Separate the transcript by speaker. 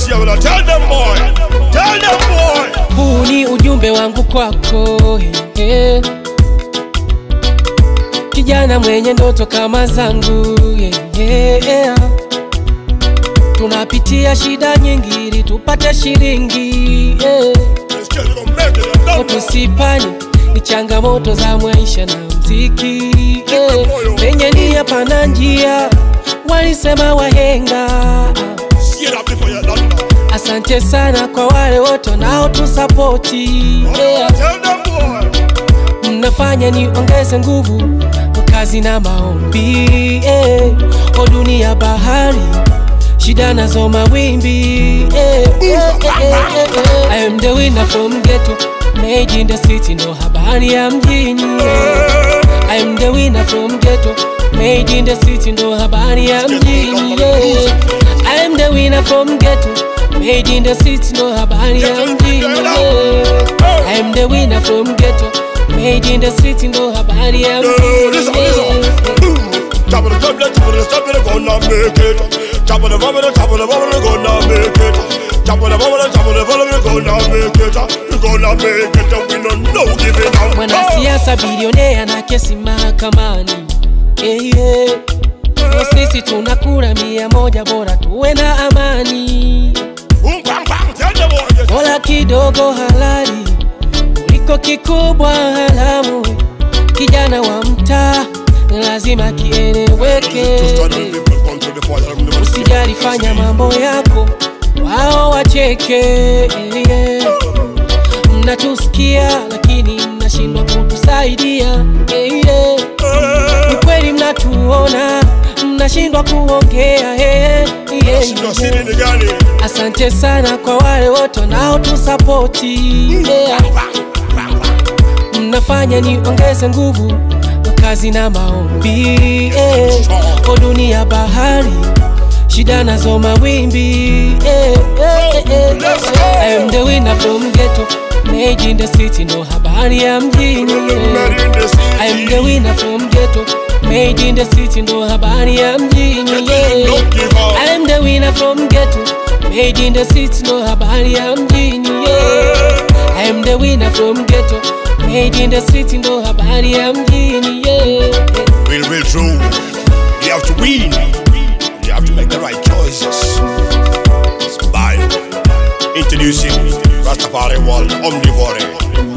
Speaker 1: this year, well, tell them boy, tell them boy.
Speaker 2: Huu ni ujumbe wangu kwako hey, hey. Kijana mwenye ndoto kama zangu yeah, yeah. Tunapitia shida nyingi ili tupate shilingi yeah.
Speaker 1: This kid gonna make it, and don't know.
Speaker 2: Tusipani ni changamoto za maisha na mziki yeah. Penye nia pana njia, walisema wahenga
Speaker 1: See that before you done now.
Speaker 2: Asante sana kwa wale wote wanaotusapoti yeah.
Speaker 1: Tell them boy.
Speaker 2: Mnafanya niongeze nguvu kazi na maombi yeah. O dunia bahari shida nazo mawimbi yeah. yeah, yeah, yeah, yeah. I am the winner from ghetto made in the city ndo habari ya mjini yeah. I am the winner from ghetto made in the city ndo habari ya mjini yeah. I am the winner from ghetto made in the city ndo habari ya mjini yeah. I am the winner from ghetto made in the city ndo habari ya
Speaker 1: Yeah, listen,
Speaker 2: mjini
Speaker 1: listen.
Speaker 2: yeah.
Speaker 1: Boom. Top of the top, top of the top, they're gonna make it. Top of the bottom, the top of the bottom, they're gonna make it. Top of the bottom, the top of the bottom, they're gonna make it. We're gonna make it, and we don't know giving up.
Speaker 2: mwanasiasa bilionea na kesi mahakamani yeah, yeah. Na sisi tunakula mia moja bora tuwe na amani
Speaker 1: Boom, bang, bang, tell them boy. yes.
Speaker 2: bora kidogo halali kuliko kikubwa haramu kijana wa mtaa ni lazima kieleweke
Speaker 1: Just try to live in country before you have the
Speaker 2: usijali fanya mambo yako wao wacheke yeah. mnatusikia lakini mnashindwa kutusaidia yeah, yeah. Ni kweli mnatuona mnashindwa kuongea yeah, yeah,
Speaker 1: Sio siri ni gani?
Speaker 2: asante sana kwa wale wote wanaotusapoti yeah. mnafanya niongeze nguvu kazi na maombi yeah. o dunia bahari shida nazo mawimbi yeah, yeah, yeah, yeah. I am the winner from ghetto made in the city ndo habari ya mjini yeah.
Speaker 1: Made in the city.
Speaker 2: I am the winner from ghetto made in the city ndo habari ya mjini yeah.
Speaker 1: Don't give up.
Speaker 2: I am the winner from ghetto made in the city ndo habari ya mjini yeah. I am the winner from ghetto made in the city ndo habari ya mjini yeah.
Speaker 1: Real, real true. You have to win. You have to make the right choices. It's by introducing Rastafari World Omnivore.